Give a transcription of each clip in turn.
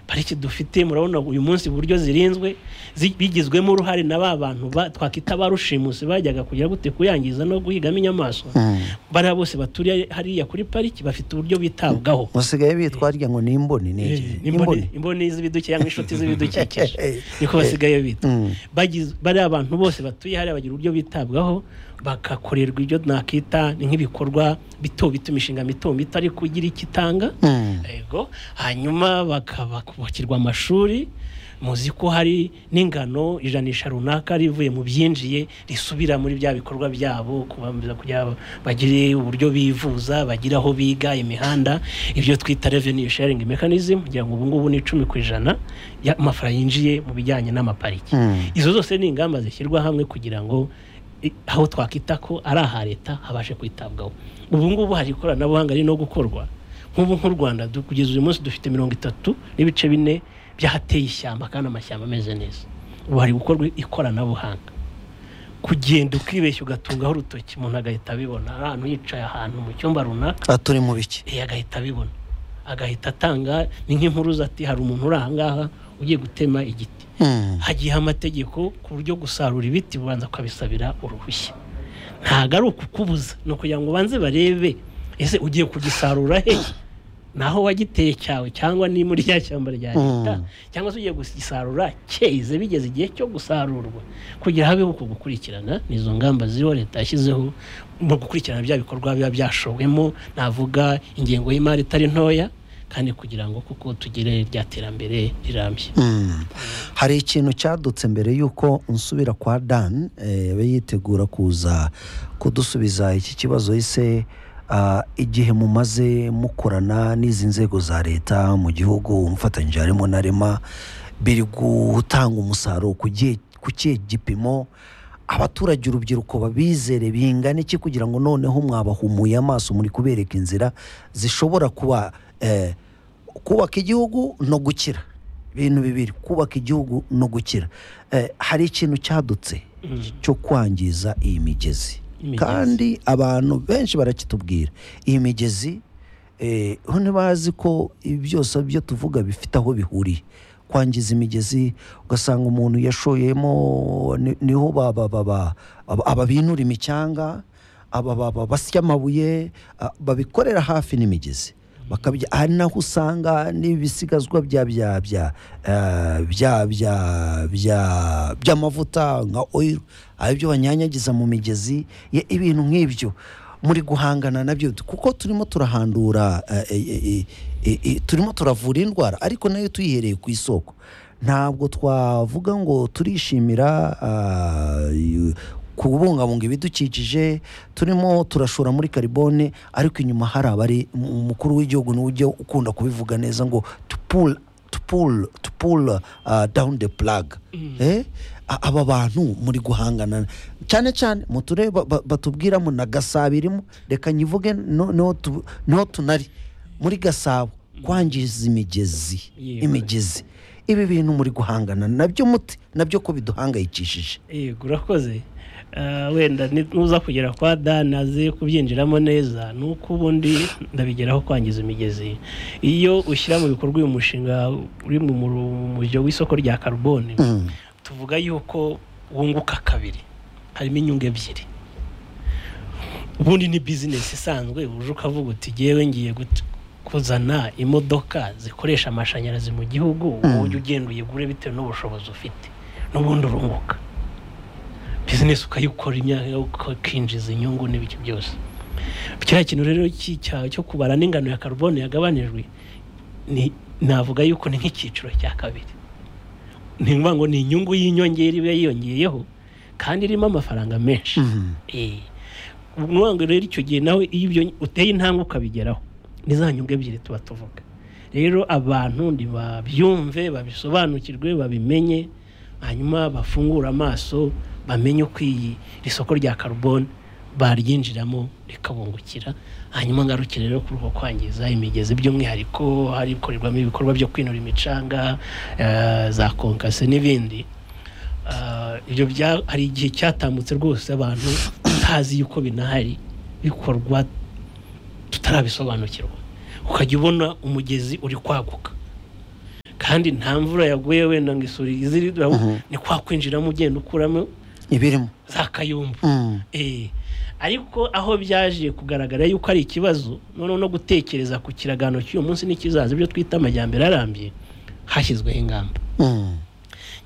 pariki dufite murabona uyu munsi uburyo zirinzwe zi- bigizwemo uruhare na ba bantu ba- twakwita ba rushimusi bajyaga kugira gute kuyangiza no guhigamo inyamaswa bariya bose baturiye hariya kuri pariki bafite uburyo bitabwaho musigaye bitwarya ngo ni imboni ni iki? Eh, n'imboni imboni z'ibidukikije cyangwa inshuti z'ibidukikije niko basigaye bita Mm. Bagiz- bariya bantu bose batuye hariya bagira uburyo bitabwaho bagakorerwa ibyo nakita ni nk'ibikorwa bito bito imishinga mito mito ariko igira icyo itanga Mm. yego hanyuma bakaba kubakirwa amashuri muzi ko hari n'ingano ijanisha runaka rivuye mu byinjiye risubira muri bya bikorwa byabo kubambuza kugira ngo bagire uburyo bivuza bagire aho biga imihanda ibyo twita revenue sharing mechanism kugira ngo ubu ngubu ni icumi ku ijana y'amafaranga yinjiye mu bijyanye n'amapariki Mm. izo zose ni ingamba zishyirwa hamwe kugira ngo i- aho twakwita ko ari aha leta habashe kwitabwaho ubu ngubu hari ikoranabuhanga riri no gukorwa nk'ubu nk'u rwanda du- kugeza uyu munsi dufite mirongo itatu n'ibice bine by'ahateye ishyamba kandi amashyamba ameze neza ubu hari gukorwa ikoranabuhanga kugenda ukibeshya ugatungaho urutoki umuntu agahita abibona ari ahantu yicaye ahantu mu cyumba runaka Ah, turi mu biki eh, agahita abibona agahita atanga ni nk'impuruza ati hari umuntu uri aha ngaha ugiye gutema igiti Mm. hagiyeho amategeko ku buryo gusarura ibiti ubanza ukabisabira uruhushya ntabwo ari ukukubuza ni ukugira ngo ubanze barebe ese ugiye kugisarura he naho wagiteye cyawe cyangwa ni muri rya shyamba rya leta Mm. cyangwa se ugiye kugisarura cyeze bigeze igihe cyo gusarurwa kugira habeho uku gukurikirana ni izo ngamba ziriho leta yashyizeho mu gukurikirana bya bikorwa biba byashowemo navuga ingengo y'imari itari ntoya kandi kugira ngo kuko tugire rya terambere rirambye Mm. hari ikintu cyadutse mbere y'uko nsubira kwa dan eh, yaba yitegura kuza kudusubiza iki kibazo ise ah, igihe mumaze mukorana n'izi nzego za leta mu gihugu mufatanyije harimo na rema biri gutanga umusaruro ku gihe- ku kihe gipimo abaturage urubyiruko babizere bingana iki kugira ngo noneho mwabahumuye amaso muri kubereka inzira zishobora kuba eh, kubaka igihugu no gukira ibintu bibiri kubaka igihugu no gukira Eh, hari ikintu cyadutse cyo kwangiza iyi migezi Imigezi. kandi abantu benshi barakitubwira iyi migezi eh, ho ntibazi ko ibi byose byo tuvuga bifite aho bihuriye kwangiza imigezi ugasanga umuntu yashoyemo ni- niho ba- ba- ba- ba- aba- ababinura imicyanga aba- ba- ba- basya amabuye a- babikorera hafi n'imigezi bakabya ari naho usanga n'ibisigazwa bya bya bya eh, bya bya bya by'amavuta nka oil ari byo banyanyagiza mu migezi ye- ibintu nk'ibyo muri guhangana nabyo kuko turimo turahandura eh, eh, eh, eh, eh, turimo turavura indwara ariko nayo tuyihereye ku isoko ntabwo twavuga ngo turishimira ah, y- kubungabunga ibidukikije turimo turashora muri karibone ariko inyuma hari abari mu- umukuru w'igihugu niwe ujya ukunda kubivuga neza ngo to pull to pull to pull ah, down the plug eh? A- aba bantu muri guhangana cyane cyane mu turere ba- ba- batubwiramo na gasabo irimo reka nyivuge no- no tu- no tunari muri gasabo kwangiza imigezi Yego. imigezi ibi bintu muri guhangana nabyo muti nabyo ko biduhangayikishije yego urakoze Ah, wenda ni- nuza kugera kwa dani aze kubyinjiramo neza ni uko ubundi ndabigeraho kwangiza imigezi iyo ushyira mu bikorwa uyu mushinga uri mu mujyo w'isoko rya karuboni Mm. tuvuga yuko wunguka kabiri harimo inyungu ebyiri ubundi ni bizinesi isanzwe uje ukavuga uti ngewe ngiye gut- kuzana imodoka zikoresha amashanyarazi mu gihugu wowe ujya ugenda uyigure bitewe n'ubushobozi ufite n'ubundi urunguka bizinesi ukayikora imyaka ukinjiza inyungu n'ibiki byose kiriya kintu rero cy'icyaha cyo kubara n'ingano ya karubone yagabanijwe ni navuga yuko ni nk'icyiciro cya kabiri ni ngombwa ngo ni inyungu y'inyongera iba yiyongeyeho kandi irimo amafaranga menshi Mhm. Eh, ni ngombwa ngo rero icyo gihe nawe iyo ibyo uteye intambwe ukabigeraho ni za nyungu ebyiri tuba tuvuga rero abantu ntibabyumve babisobanukirwe babimenye hanyuma bafungure amaso bamenye uko iyi iri soko rya karubone baryinjiramo rikabungukira hanyuma ngarukire rero kuri uko kwangiza imigezi by'umwihariko hari ikorerwamo ibikorwa byo kwinura imicanga eh, za konkase n'ibindi Ah, ibyo bya hari igihe cyatambutse rwose abantu tutazi yuko binahari bikorwa tutarabisobanukirwa ukajya ubona umugezi uri kwaguka kandi nta mvura yaguye wenda ngo isuri iziri ni kwa kwinjiramo ugenda ukuramo ibirimo za kayumbu Mm. Eh, ariko aho byaje kugaragara yuko ari ikibazo noneho no gutekereza ku kiragano cy'uyu munsi n'ikizaza ibyo twita amajyambere arambye hashyizweho ingamba Mm.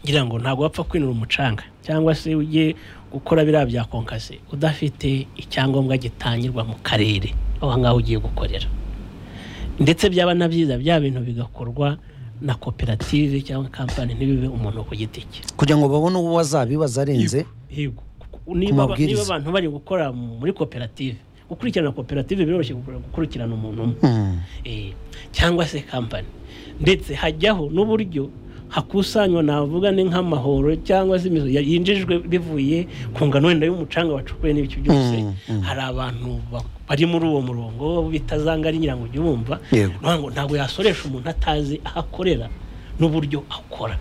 ngira ngo ntabwo wapfa kwinura umucanga cyangwa se ujye gukora biriya bya konkase udafite icyangombwa gitangirwa mu karere aho ngaho ugiye gukorera ndetse byaba na byiza bya bintu bigakorwa na koperative cyangwa kampani ntibibe umuntu ku giti cye kugira ngo babone uwo bazabibaza arenze Yego. niba aba- mabwiriza. niba abantu bari gukora mu- muri koperative gukurikirana koperative biroroshye gukora- gukurikirana umuntu umwe Mm. Eh, cyangwa se kampani ndetse hajyaho n'uburyo hakusanywa navuga ni nk'amahoro cyangwa se imizo ya- yinjijwe bivuye ku ngano wenda y'umucanga wacukuwe n'ibiki byose Mm, mm. hari abantu ba- bari muri uwo murongo bitazanga ari nyirango ujye ubumva Yego. Ni ukuvuga ngo ntabwo yasoresha umuntu atazi aho akorera n'uburyo akora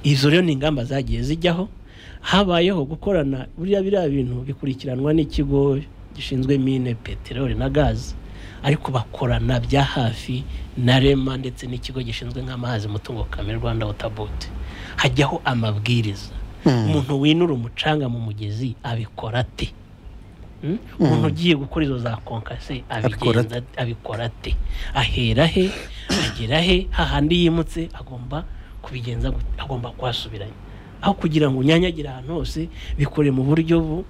izo rero ni ingamba zagiye zijyaho habayeho gukorana buriya biriya bintu bikurikiranwa n'ikigo gishinzwe mine peteroli na gazi ariko bakorana bya hafi na rema ndetse n'ikigo gishinzwe nk'amazi mutungo kamere rwanda wotabote hajyaho amabwiriza Mm. umuntu winura umucanga mu mugezi abikora ate Mm? umuntu ugiye gukora izo za konkase Abikora abigenza abikora ate ahera he agera he hahandi yimutse agomba kubigenza gute? agomba kuhasubiranya aho kugira ngo unyanyagire ahantu hose bikore mu buryo bu-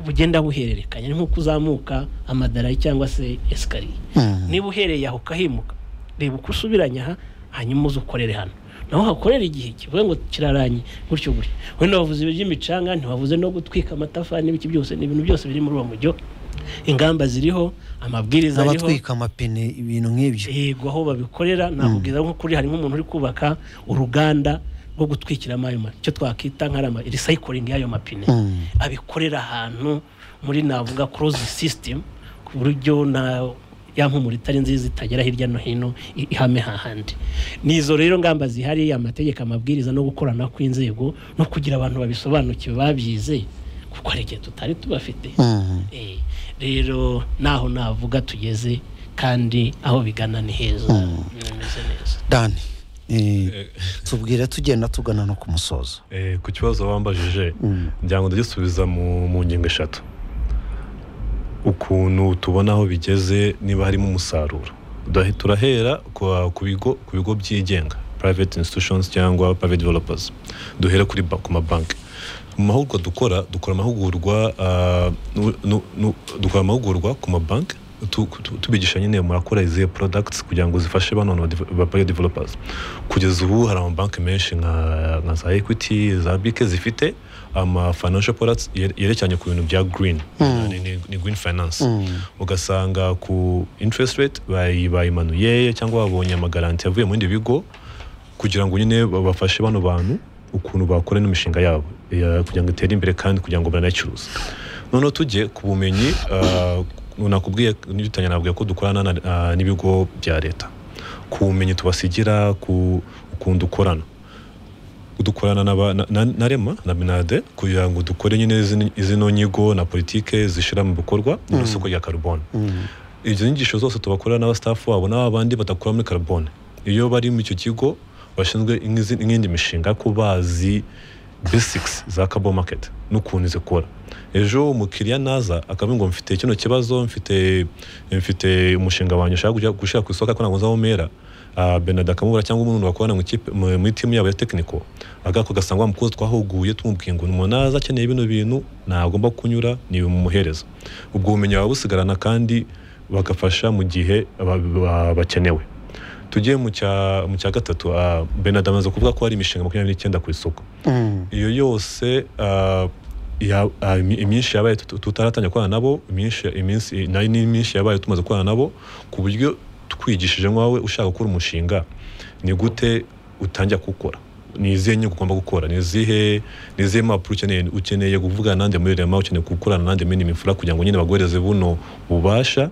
bugenda buhererekanya ni nk'uko uzamuka amadarayi cyangwa se esikariye Mm. niba uhereye aho ukahimuka reba uko usubiranya aha hanyuma uze ukorere hano naho hakorera igihe kivuga ngo kiraranye gutyo gutyo wenda wavuze ibyo by'imicanga ntiwavuze no gutwika amatafari n'ibiki byose ni ibintu byose biri muri uwo mujyo ingamba ziriho amabwiriza ariho n'abatwika amapine ibintu nk'ibyo yego aho babikorera nakubwira nko kuri hari nk'umuntu uri kubaka uruganda rwo gutwikiramo ayo mapine icyo twakita nka recycling y'ayo mapine Mm. abikorera ahantu muri navuga kurozi sisitemu ku buryo na ya mpumuro itari nziza itagera hirya no hino i- ihame hahandi ni izo rero ngamba zihari amategeko amabwiriza no gukorana kw'inzego no kugira abantu babisobanukiwe babyize kuko hari igihe tutari tubafite Mm. Eh, rero naho navuga tugeze kandi aho bigana ni heza bimeze neza dani eh, Eh, tubwire tugenda tugana no ku musozo eh, ku kibazo wambajije Mm. ngira ngo ndagisubiza mu mu ngingo eshatu ukuntu tubona aho bigeze niba harimo umusaruro Tudahe- turahera kwa- ku bigo ku bigo byigenga private institutions cyangwa private developers duhera kuri ba- ku mabanki mu mahugurwa dukora dukora amahugurwa ah, nu- nu- nu- dukora amahugurwa ku mabanki tu- tu- tubigisha nyine murakora izihe products kugira ngo zifashe bano bantu ba- ba bio developers kugeza ubu hari amabanki menshi nka nka za equity za bike zifite ama financial products yere- yerekeranye ku bintu bya green ni, ni, ni green finance ugasanga ku interest rate bayi- bayimanuye cyangwa babonye amagaranti yavuye mu bindi bigo kugira ngo nyine bafashe bano bantu ukuntu bakora n'imishinga yabo ya- kugira ngo itere imbere kandi kugira ngo banayicuruze noneho tujye ku bumenyi ah, nakubwiye n'ibitanya nabwiye ko dukorana na- ah, n'ibigo bya leta ku bumenyi tubasigira ku ukuntu dukorana dukorana n'aba- na, na, na rema na minade kugira ngo dukore nyine zino- zino nyigo na politike zishira mu bikorwa n'isoko rya carbone Mm. izo nyigisho zose tubakorera n'abastafu wabo n'aba bandi badakora muri carbone iyo bari muri icyo kigo bashinzwe nk'izi- nk'indi mishinga ko bazi basics za carbon market n'ukuntu zikora ejo umukiriya naza akavuga ngo mfite kino kibazo mfite mfite umushinga wanjye ushaka kujya gushyira ku isoko ariko ntabwo nzawumera Ah, benard akamubura cyangwa umuntu wakorana mu ikipe- mu- muri timu yabo ya tekiniko agako ugasanga wa mukozi twahuguye tumubwiye ngo umuntu naza akeneye bino bintu ntagomba kunyura ni mumuhereza ubwo bumenyi baba busigarana kandi bagafasha mu gihe ba- ba- bakenewe tujye mu cya mu cya gatatu ah, benard amaze kuvuga ko hari imishinga makumyabiri n'icyenda ku isoko Mm. iyo yose ah, ya- ah, imi- iminshi yabaye tut- tutaratangira gukorana nabo iminshi iminsi nayo ni iminshi yabaye tumaze gukorana nabo ku buryo twigishije nk'awe ushaka gukora umushinga ni gute utangira kuwukora ni izihe nyungu ugomba gukora ni izihe ni izihe mpapuro ukeneye ukeneye kuvugana nande muri rema ukeneye gukorana nande muri nimifura kugira ngo nyine baguhereze buno bubasha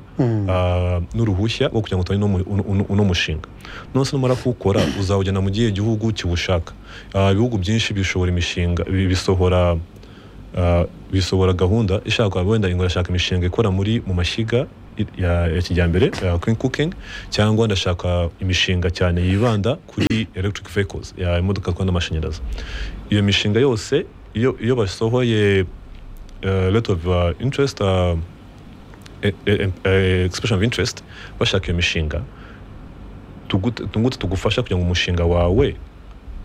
ah, n'uruhushya rwo kugira ngo utangire uno mu- uno- uno- uno mushinga nonese numara kuwukora uzawujyana mu gihe gihugu kiwushaka Ah, ibihugu byinshi bishobora imishinga bi- bisohora ah, bisohora gahunda ishaka wenda ingurashaka imishinga ikora muri mu mashyiga i- ya ya kijyambere ya clean cooking cyangwa ndashaka imishinga cyane yibanda kuri electric vehicles ya imodoka zitwara n'amashanyarazi iyo mishinga yose iyo iyo basohoye uh, lot of uh, interest uh, e- e- e- expression of interest bashaka iyo mishinga tugu- tungutse tugufasha kugira ngo umushinga wawe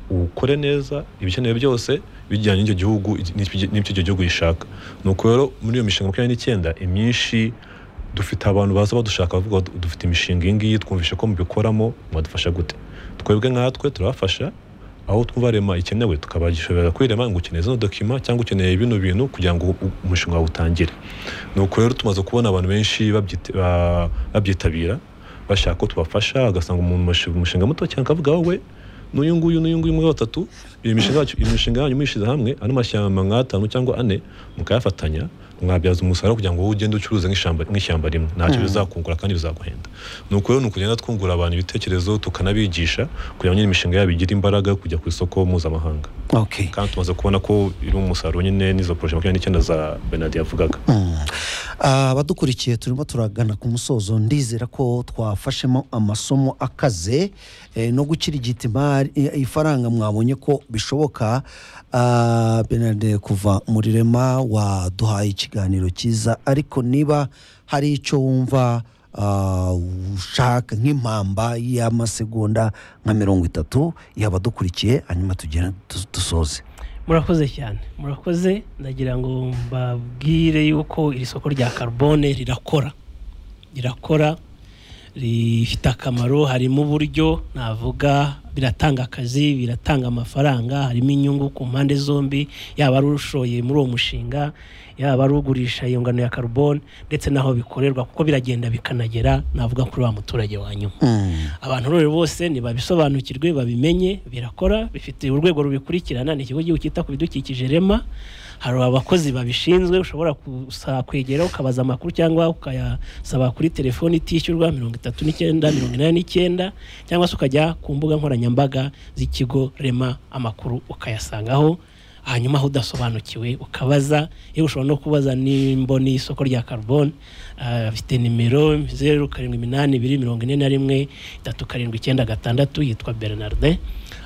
ukore neza ibikenewe byose bijyanye n'icyo gihugu n'ibyo- n'ibyo icyo gihugu gishaka ni uko rero muri iyo mishinga makumyabiri n'icyenda imyinshi dufite abantu baza badushaka bavuga bati, dufite imishinga iyi ngiyi twumvishe ko mubikoramo mwadufasha gute twebwe nkatwe turabafasha aho twumva rema ikenewe tukabashobora kwirema ngo ukeneye zino dokima cyangwa ukeneye bino bintu kugira ngo u- umushinga wawe utangire ni uko rero tumaze kubona abantu benshi babyita- ba- babyitabira bashaka ko tubafasha ugasanga umuntu umushe- umushinga muto cyane akavuga wowe n'uyu nguyu n'uyu nguyu muri batatu iyi mishinga yacu iyi mishinga yanyu muyishyize hamwe ano mashyamba nk'atanu cyangwa ane mukayafatanya mwabyaza umusaruro kugira ngo wowe ugende ucuruze nk'ishyamba nk'ishyamba rimwe ntacyo bizakungura kandi bizaguhenda ni uko rero ni ukugenda twungura abantu ibitekerezo tukanabigisha kugira ngo nyine imishinga yabo igire imbaraga yo kujya ku isoko mpuzamahanga okay kandi tumaze kubona ko iri mu musaruro nyine n'izo poroje makumyabiri n'icyenda za benadi yavugaga abadukurikiye turimo turagana ku musozo ndizera ko twafashemo amasomo akaze eh, no gukirigita imari i- ifaranga mwabonye ko bishoboka Ah, Bernard kuva muri rema waduhaye ikiganiro cyiza ariko niba hari icyo wumva ah, ushaka nk'impamba y'amasegonda nka mirongo itatu yaba dukurikiye hanyuma tugera du- dusoze murakoze cyane murakoze ndagira ngo mbabwire yuko iri soko rya karubone rirakora rirakora rifite akamaro harimo uburyo navuga biratanga akazi biratanga amafaranga harimo inyungu ku mpande zombi yaba ari ushoye muri uwo mushinga yaba ari ugurisha iyo ngano ya karubone ndetse n'aho bikorerwa kuko biragenda bikanagera navuga kuri wa muturage wa nyuma Mm. abantu rero bose nibabisobanukirwe babimenye birakora bifite urwego rubikurikirana ni ikigo cy'igihugu cyita ku bidukikije rema hari abakozi babishinzwe ushobora kusa kwegera ukabaza amakuru cyangwa ukayasaba kuri telefoni itishyurwa mirongo itatu n'icyenda mirongo inani n'icyenda cyangwa se ukajya ku mbuga nkoranyambaga z'ikigo rema amakuru ukayasangaho hanyuma aho udasobanukiwe ukabaza yewe ushobora no kubaza nimba ni isoko rya karubone afite nimero zeru karindwi iminani ibiri mirongo ine na rimwe itatu karindwi icyenda gatandatu yitwa bernardin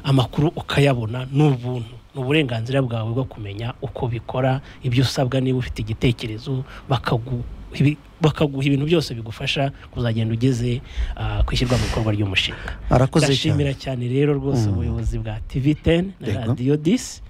amakuru ukayabona ni ubuntu ni uburenganzira bwawe bwo kumenya uko bikora ibyo usabwa niba ufite igitekerezo bakagu- ibi- bakaguha ibintu byose bigufasha kuzagenda ugeze ah, ku ishyirwa mu bikorwa ry'umushinga arakoze cyane ndashimira cyane rero rwose ubuyobozi bwa tv 10 na Yego. radiyo disi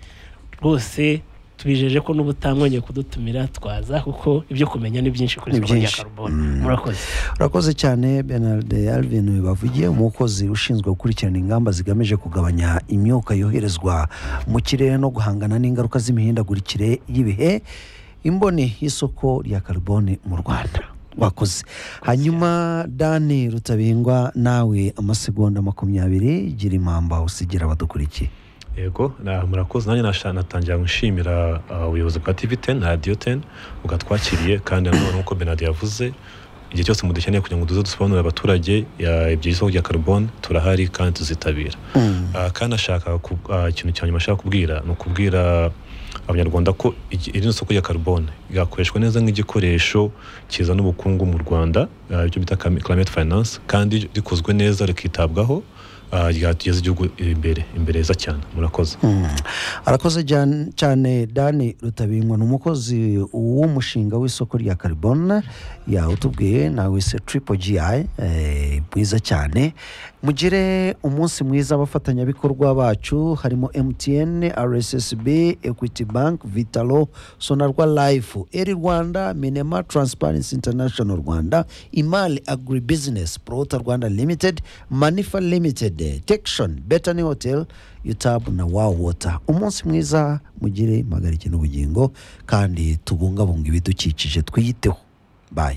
rwose tubijeje ko n'ubutamwonye kudutumira twaza kuko ibyo kumenya ni byinshi kuri Ni isoko rya byinshi. karubone Mm. murakoze urakoze cyane bernard alvin bavugiye umukozi ushinzwe gukurikirana ingamba zigamije kugabanya imyuka yoherezwa mu kirere no guhangana n'ingaruka z'imihindagurikire y'ibihe imboni y'isoko rya karubone mu rwanda wakoze hanyuma dani rutabingwa nawe amasegonda makumyabiri gira impamba usigira abadukurikiye yego na- murakoze nanjye nasha- natangira gushimira uh, ubuyobozi bwa tv 10 na radiyo 10 bwatwakiriye kandi nanone nk'uko benadi yavuze igihe cyose mudukeneye kugira ngo duze dusobanurire abaturage ya- ibyo isoko rya karubone turahari kandi tuzitabira Mm. Ah, kandi ashaka ku- ah, ikintu cya nyuma ashaka kubwira ni ukubwira abanyarwanda ko igi- iri ni isoko rya karubone ryakoreshwa neza nk'igikoresho kizana ubukungu mu rwanda ah, ibyo bita clim- climate finance kandi rikozwe neza rikitabwaho ah, ryatugeza igihugu imbere imbere heza cyane murakoze Mm. arakoze jyan- cyane dani rutabingwa ni umukozi w'umushinga w'isoko rya karibona yawutubwiye nawe se tripo gi mwiza cyane mugire umunsi mwiza abafatanyabikorwa bacu harimo mtn rssb equity bank vitalo sonarwa life eri rwanda minema transparency international rwanda imali agribusiness prota rwanda limited manifa limited tekshon betany hotel utab na wow water umunsi mwiza mugire impagarike n'ubugingo kandi tubungabunga ibidukikije twiyiteho bayi